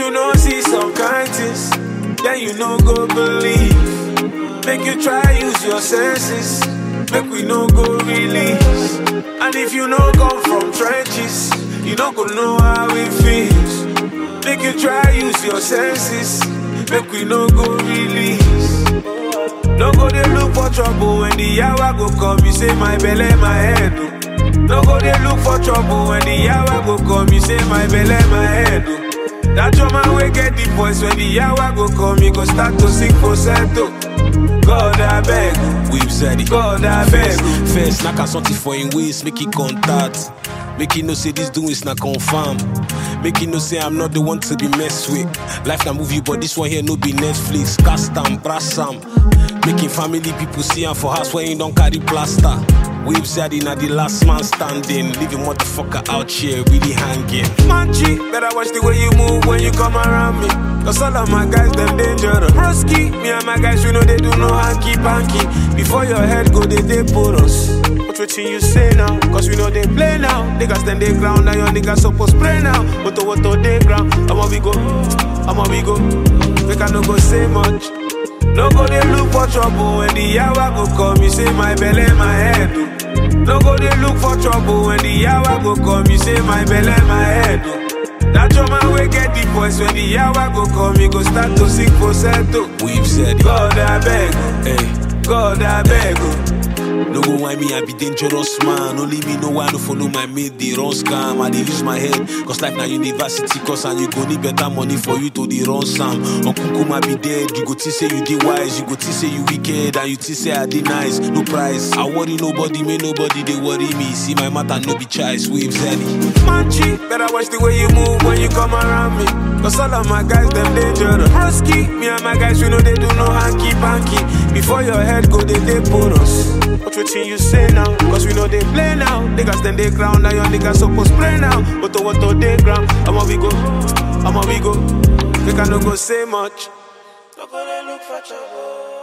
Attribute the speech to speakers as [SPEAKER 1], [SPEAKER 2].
[SPEAKER 1] you no see some kind things, then you no go believe. Make you try use your senses, make we no go release. And if you no come from trenches, you no go know how it feels. Make you try use your senses, make we no go release. No go dey look for trouble when the hour go come, you say my belly, my head. oh. No go dey look for trouble when the hour go come, you say my belly, my head. oh. That your man will get the voice when the hour go come, you go start to sing falsetto. God I beg, oh.
[SPEAKER 2] We've said it.
[SPEAKER 1] God I beg. oh.
[SPEAKER 2] First, knock out something for him waist, make it contact. Make it know say this doing is not confirm. Make it know say I'm not the one to be messed with. Life na movie, but this one here no be Netflix. Cast am, brass am. Making family people see am for house when you don't carry plaster. Waves said na the last man standing. Leaving motherfucker out here really hanging.
[SPEAKER 1] Manchi, better watch the way you move when you come around me. Cause all of my guys, them dangerous. Broski, me and my guys, we know they do no hanky panky. Before your head go, they they put us. What waiting you say now? Cause we know they play now. Niggas stand they ground, now your niggas supposed play now. What to what to they ground? I'ma we go, I'ma we go. We can no go say much. No go they look for trouble when the hour go come. You say my belly, my head. oh. No go they look for trouble when the hour go come. You say my belly, my head. oh. That your man will get the voice when the hour go come. You go start to sing falsetto.
[SPEAKER 2] We've said it.
[SPEAKER 1] God I beg, oh.
[SPEAKER 2] Hey.
[SPEAKER 1] God I beg. oh.
[SPEAKER 2] No go why me, I be dangerous man. Only me know why to follow my mate, they run scam. I dey use my head, cause life na university course and you go need better money for you to the run sam. Uncle Kuma be dead, you go think say you dey wise, you go think say you wicked, and you think say I dey nice. No price, I worry nobody, may nobody they worry me. See my matter no be choice, waves any.
[SPEAKER 1] Manchi, better watch the way you move when you come around me. Cause all of my guys, them dangerous. Broski, me and my guys, we know they do no hanky panky. Before your head go, they they put us. What waiting you say now? Cause we know they play now. Niggas then they ground, now your niggas supposed play now. What to what to they ground? I'ma we go, I'ma we go. They can no go say much. No go they look for trouble.